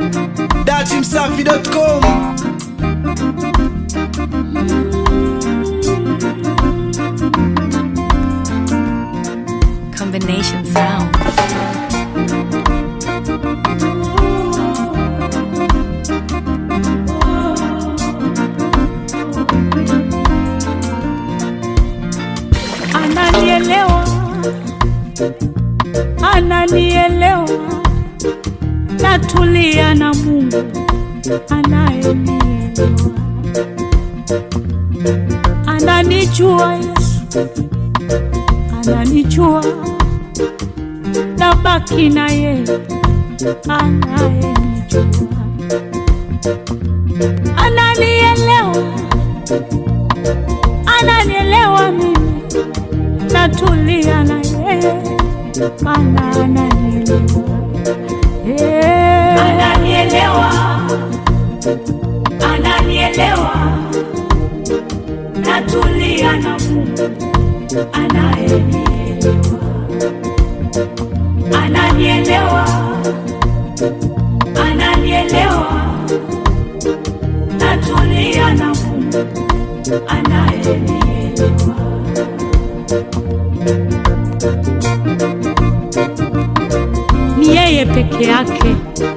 datimsafi.com Combination sound. ananielewa, ananielewa, natulia na Mungu anayenielewa, ananijua Yesu, ananijua, nabaki na yeye anayenijua, ananielewa, ananielewa mimi natulia na yeye maana ananielewa Eh. ananielewa ananielewa natulia na Mungu anayenielewa ananielewa ananielewa natulia na Mungu anayenielewa ni yeye peke yake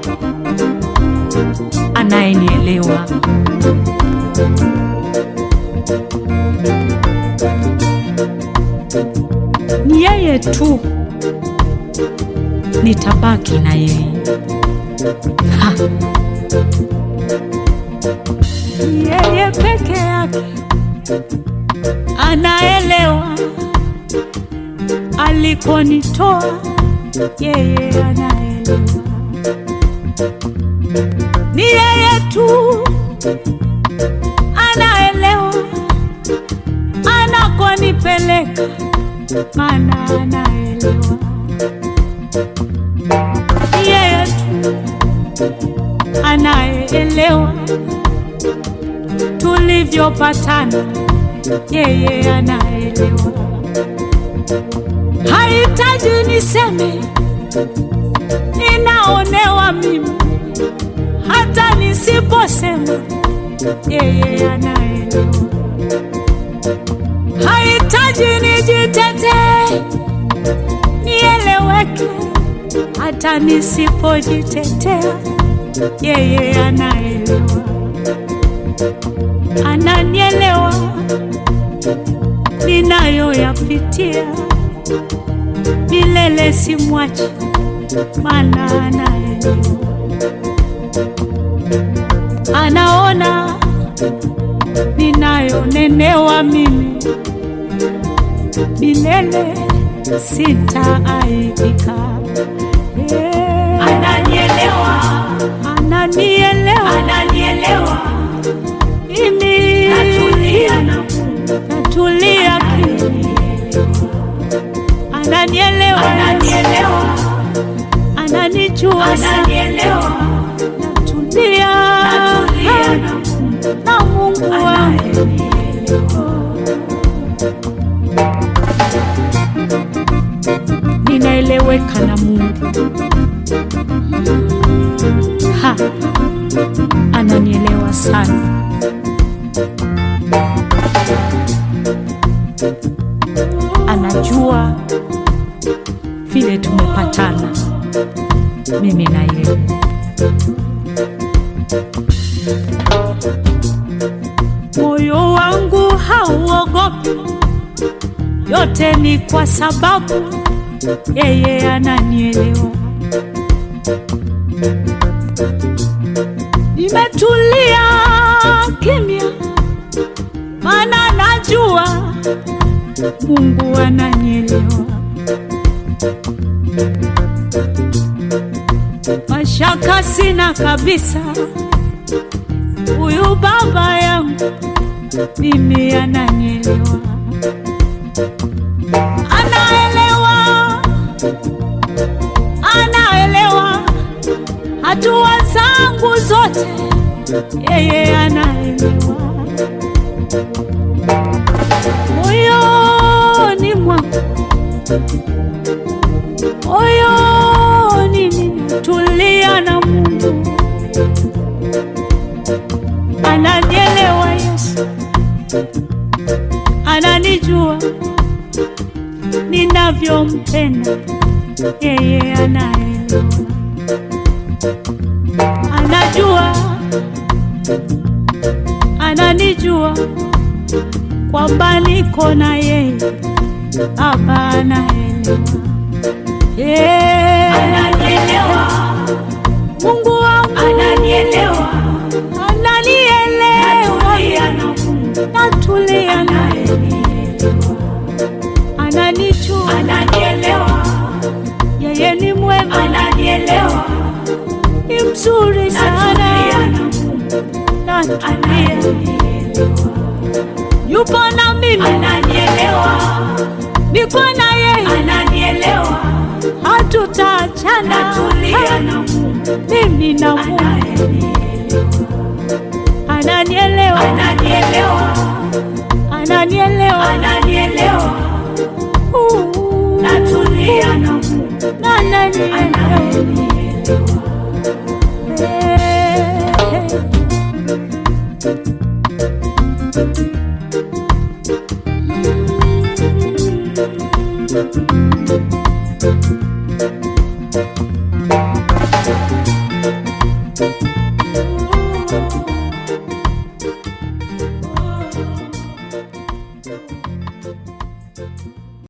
anayenielewa ni yeye tu nitabaki na yeye Ha. Ni yeye peke yake anaelewa alikonitoa yeye anaelewa, ni yeye tu anaelewa anakonipeleka, maana anaelewa, ni yeye tu anayeelewa tulivyopatana, yeye anaelewa hahitaji niseme ninaonewa mimi, hata nisiposema yeye anaelewa. Hahitaji nijitetee nieleweke, hata nisipojitetea yeye anaelewa, ananielewa ninayoyapitia milele simwachi, maana anaelewa, anaona ninayonenewa mimi, milele sitaaibika. Yeah. ananielewa Ananielewa ananielewa mimi, natulia na Mungu natulia kimya, ananielewa, ananielewa ananijua sana, ananielewa natulia natulia na Mungu na Mungu wangu. anayenielewa ninaeleweka na Mungu. Ha, ananielewa sana. Anajua vile tumepatana mimi na yeye. Moyo wangu hauogopi, yote ni kwa sababu yeye ananielewa. Nimetulia kimya, maana najua Mungu ananielewa. Mashaka sina kabisa, huyu baba yangu mimi ananielewa, anaelewa anaelewa hatua zangu zote, yeye anaelewa. Moyoni mwangu, moyoni ninatulia na Mungu, ninavyompenda yeye anaelewa, anajua, ananijua kwamba niko na yeye, Baba anaelewa, yeah. Ananielewa, Mungu wangu ananielewa, ananielewa, natulia na Mungu natulia naye, anayenielewa, ananijua, ananielewa, yeye ni mwema, ananielewa, ni mzuri natulia sana, na Mungu natulia, anayenielewa, yupo na mimi, ananielewa, niko na yeye, ananielewa, hatutaachana, natulia na Mungu mimi na Mungu, anayenielewa, ananielewa, ananielewa, ananielewa, ananielewa, Uh, natulia na Mungu ananielewa. anayenielewa. Thank